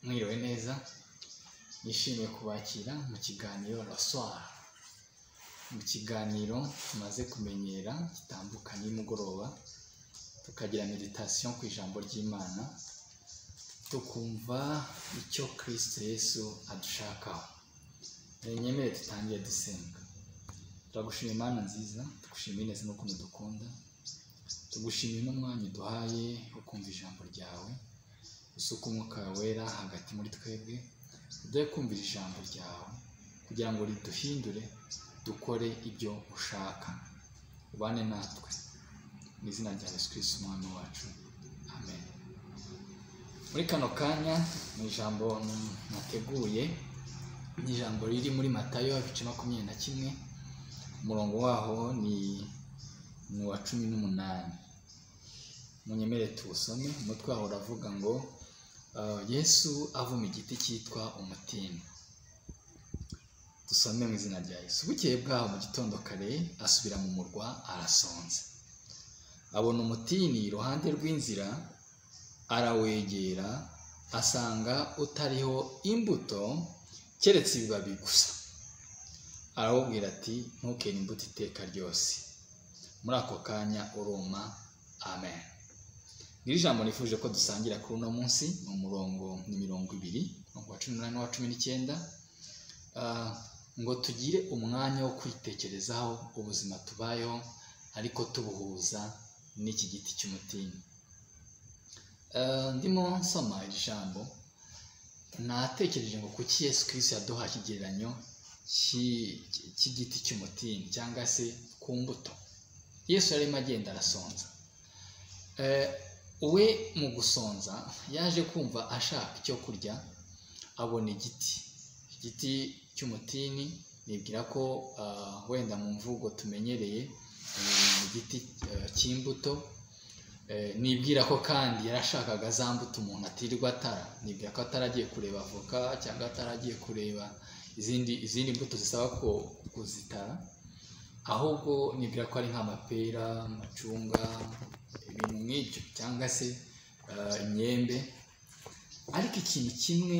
mwiriwe neza nishimiye kubakira mu kiganiro raswara mu kiganiro tumaze kumenyera gitambuka nimugoroba tukagira meditasiyo ku ijambo ry'imana tukumva icyo kirisito yesu adushakaho nyemere dutangiye dusenga turagushima imana nziza tugushimiye neza n'ukuntu dukunda tugushimiye n'umwanya uduhaye wo kumva ijambo ryawe usuka umwuka wera hagati muri twebwe tujye kumvira ijambo ryawe kugira ngo riduhindure dukore ibyo ushaka ubane natwe mu izina rya yesu kirisi umwami wacu amen muri kano kanya ni ijambo nateguye ni ijambo riri muri matayo ibice makumyabiri na kimwe umurongo waho ni ni uwa cumi n'umunani munyemere tuwusome umutwe waho uravuga ngo yesu avuma igiti cyitwa umutini dusome mu izina rya yesu bukeye bwaho mu gitondo kare asubira mu murwa arasonza abona umutini iruhande rw'inzira arawegera asanga utariho imbuto keretse ibibabi gusa arawubwira ati ntukere imbuto iteka ryose muri ako kanya uruma amen iri jambo nifuje ko dusangira kuri uno munsi ni umurongo ni mirongo ibiri umurongo wa cumi n'umunani n'uwa cumi n'icyenda ngo tugire umwanya wo kwitekerezaho ubuzima tubayeho ariko tubuhuza n'iki giti cy'umutini ndimo nsoma iri jambo natekereje ngo kuki Yesu kirisi yaduha ikigereranyo cy'igiti cy'umutini cyangwa se ku mbuto yesu yarimo agenda arasonza we mu gusonza yaje kumva ashaka icyo kurya abona igiti igiti cy'umutini nibwira ko wenda mu mvugo tumenyereye igiti cy'imbuto nibwira ko kandi yarashakaga za mbuto umuntu atirirwa atara nibwira ko ataragiye kureba avoka cyangwa ataragiye kureba izindi izindi mbuto zisaba ko kuzitara ahubwo nibwira ko ari nk'amapera amacunga ibintu nk'ibyo cyangwa se imyembe ariko ikintu kimwe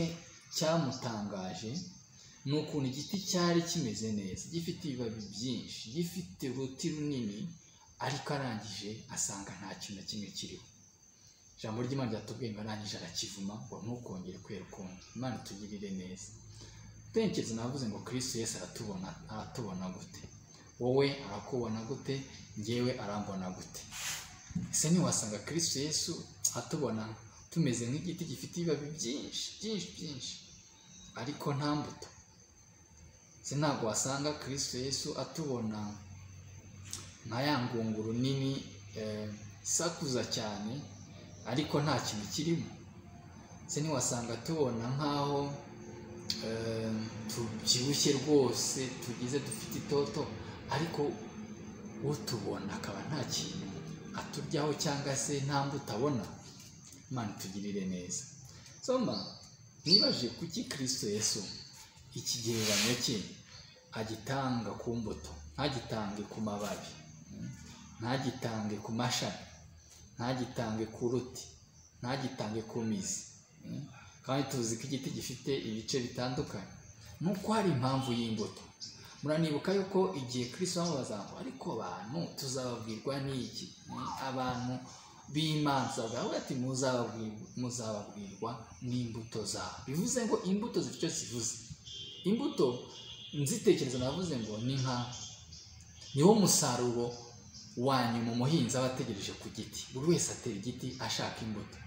cyamutangaje ni ukuntu igiti cyari kimeze neza gifite ibibabi byinshi gifite uruti runini ariko arangije asanga nta kintu na kimwe kiriho ijambo ry'imana ryatubwiye ngo arangije arakivuma ngo ntukongere kwera ukundi imana itugirire neza utekereza navuze ngo kirisi yesi aratubona aratubona gute wowe arakubona gute ngewe arambona gute ese ntiwasanga kirisi yesu atubona tumeze nk'igiti gifite ibibabi byinshi byinshi byinshi ariko nta mbuto ese ntabwo wasanga kirisi yesu atubona nka ya ngunguru nini isakuza cyane ariko nta kintu kirimo ese ntiwasanga tubona nk'aho tubyibushye rwose tugize dufite itoto ariko utubona akaba nta kintu aturyaho cyangwa se nta mbuto abona imana itugirire neza soma nibaje kuki kirisito yesu ikigereranyo cye agitanga ku mbuto ntagitange ku mababi ntagitange ku mashami ntagitange ku ruti ntagitange ku mizi kandi tuzi ko igiti gifite ibice bitandukanye nuko hari impamvu y'imbuto muranibuka yuko igihe kirisi bamubaza ngo ariko abantu tuzababwirwa n'iki abantu b'imanza bwawe ati muzababwirwa n'imbuto zabo bivuze ngo imbuto zifite icyo zivuze imbuto nzitekerezo navuze ngo ni nka niwo musaruro wa nyuma umuhinzi aba ategereje ku giti buri wese atera igiti ashaka imbuto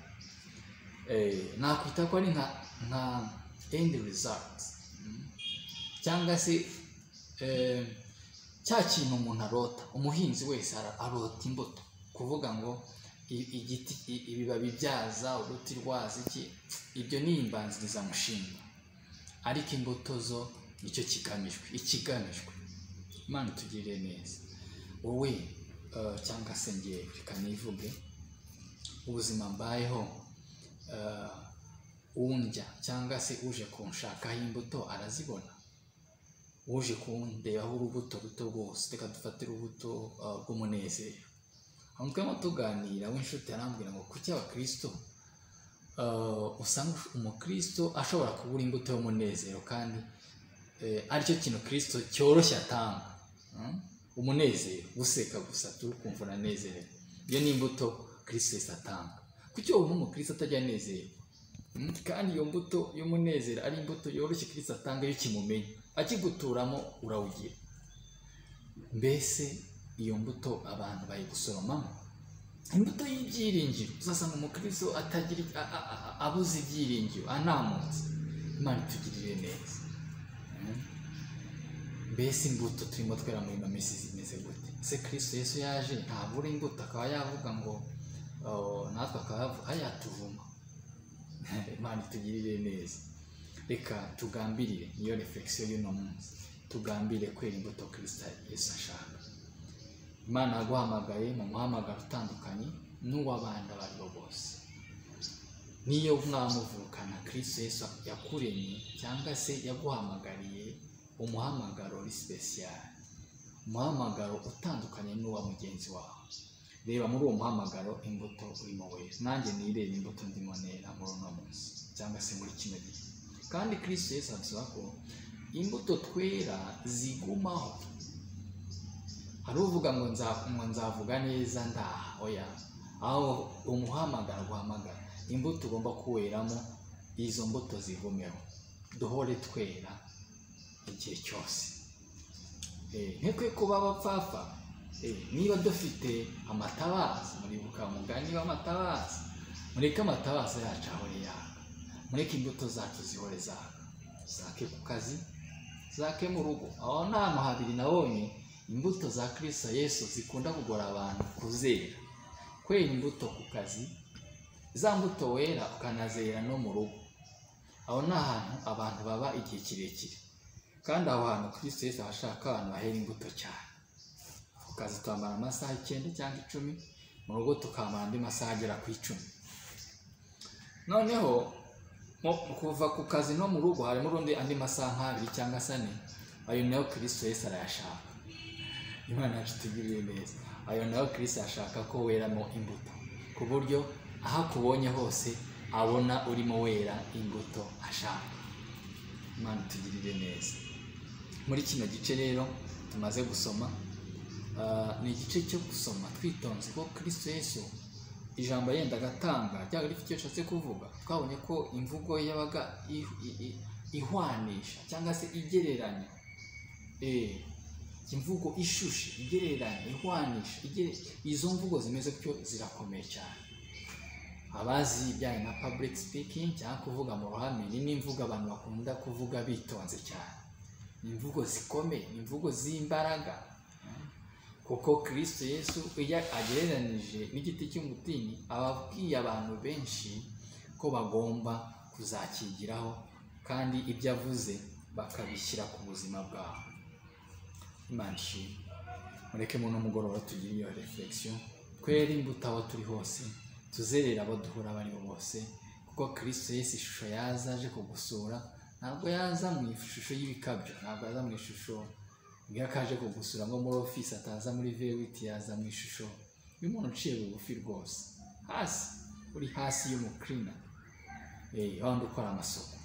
nakwita ko ari nka nka endi rizati cyangwa se cya kintu umuntu arota umuhinzi wese arota imbuto kuvuga ngo igiti ibibabi byaza uruti rwaza iki ibyo ni imbanzirizamushinga ariko imbuto zo nicyo kigamijwe ikigamijwe imana itugirire neza wowe cyangwa se ngewe reka nivuge ubuzima mbayeho undya cyangwa se uje kunshakaho imbuto arazibona uje kundebaho urubuto ruto rwose reka dufate urubuto rw'umunezero aho twemo tuganira w'inshuti arambwira ngo kuki abakristo eh, usanga umukristo ashobora kubura imbuto y'umunezero kandi eh, aricyo kintu kristo cyoroshye atanga Mm? umunezero guseka gusa turi kumva uranezerewe iyo ni imbuto kristo yahise atanga kuki uwo umukristo atajya anezerwa Mm? kandi iyo mbuto y'umunezero ari imbuto yoroshye kristo atanga iyo ukimumenya akiguturamo urawugira mbese iyo mbuto abantu bayigusoromamo imbuto y'ibyiringiro uzasanga umukristo atagira a- a- a- abuze ibyiringiro anamutse imana itugirire neza Mm? mbese imbuto turimo twera ino minsi zimeze gute ese kirisito yesu yaje ntabura imbuto akaba yavuga ngo oh, natwe akaba yavuga yatuvuma imana itugirire neza reka tugambirire niyo reflexion y'uno munsi tugambire kwera imbuto kirisita yesu ashaka imana yaguhamagaye mu muhamagaro utandukanye n'uw'abandi abo ari bo bose niyo mwamuvukana kirisito yesu yakuremye cyangwa se yaguhamagariye umuhamagaro uri sipesiyare umuhamagaro utandukanye n'uwa mugenzi wawe reba muri uwo muhamagaro imbuto urimo wera nanjye nireba imbuto ndimo nera muri uno munsi cyangwa se muri kino gihe kandi kirisito yesu avuga ko imbuto twera zigumaho hari uvuga ngo nza- ngo nzavuga neza ndaha oya aho umuhamagaro guhamagara imbuto ugomba kuweramo izo mbuto zigumeho duhore twera igihe cyose Eh, ntitwe kuba abapfapfa Eh, niba dufite amatabaza muribuka umugani w'amatabaza mureke amatabaza yacu ahore yaka mureke imbuto zacu zihore zaka zake ku kazi zake mu rugo aho ni ahantu habiri nabonye imbuto za kirisa yesu zikunda kugora abantu kuzera kwera imbuto ku kazi za mbuto wera ukanazera no mu rugo aho ni ahantu abantu baba igihe kirekire kandi aho hantu kirisito yesu aba ashaka abantu bahera imbuto cyane ku kazi twamara amasaha icyenda cyangwa icumi mu rugo tukamara andi masaha agera ku icumi noneho mu kuva ku kazi no mu rugo harimo urundi andi masaha nk'abiri cyangwa se ane ayo nayo kirisito yesu arayashaka imana yacu itugirire neza ayo nayo kirisito ashaka ko weramo imbuto ku buryo aho akubonye hose abona urimo wera imbuto ashaka imana itugirire neza muri kino gice rero tumaze gusoma ah, ni igice cyo gusoma twitonze ko kirisito yesu ijambo yenda agatanga ryaba rifite icyo ashatse kuvuga twabonye ko imvugo ye yabaga i- i- i- ihwanisha cyangwa se igereranya Eh, imvugo ishushe igereranya ihwanisha igere- izo mvugo zimeze gutyo zirakomeye cyane abazi ibijyanye na public speaking cyangwa kuvuga mu ruhame ni n'imvugo abantu bakunda kuvuga bitonze cyane ni imvugo zikomeye ni imvugo z'imbaraga kuko kirisito yesu iyo agereranije n'igiti cy'umutini aba abwiye abantu benshi ko bagomba kuzakigiraho kandi ibyo avuze bakabishyira ku buzima bwabo imana ishimwe mureke mu mugoroba tugire iyo reflexion twere imbuto aho turi hose tuzerere abo duhura abo aribo bose kuko kirisito yesu ishusho yaza aje kugusura ntabwo yaza mu ishusho y'ibikabyo ntabwo yaza mu ishusho iyo akaje kugusura nko muri ofisi ataza muri vewiti yaza mu ishusho y'umuntu uciye bugufi rwose hasi uri hasi y'umukrina eh, wa wundi ukora amasuku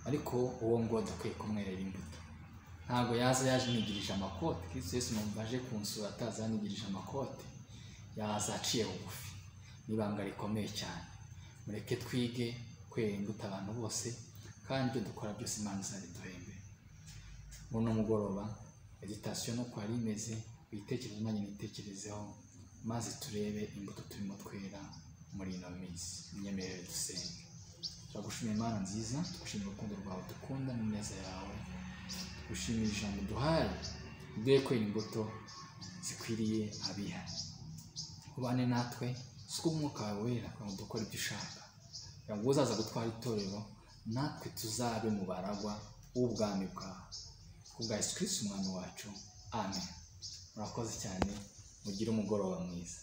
ariko uwo nguwo dukwiye kumwerera imbuto ntabwo yaza yaje nigirije amakote kirisito yesu numva aje kunsura ataza yanigirije amakote yaza aciye bugufi n'ibanga rikomeye cyane mureke twige kwera imbuto abantu bose kandi ibyo dukora byose imana izabiduhembe muri uno mugoroba meditasiyo nuko yari imeze ibitekerezo nanjye nitekerezeho maze turebe imbuto turimo twera muri ino minsi imyemerere dusenge turagushimira imana nziza tugushimira urukundo rwawe dukunda n'ineza yawe gushimira ijambo duhaye duhe kwera imbuto zikwiriye abihari ubane natwe suka umwuka wawe wera kugira ngo dukore ibyo ushaka kugira ngo uzaza gutwara itorero natwe tuzabe mu baragwa w'ubwami bwawe kubwa Yesu Kristo umwami wacu amen murakoze cyane mugire umugoroba mwiza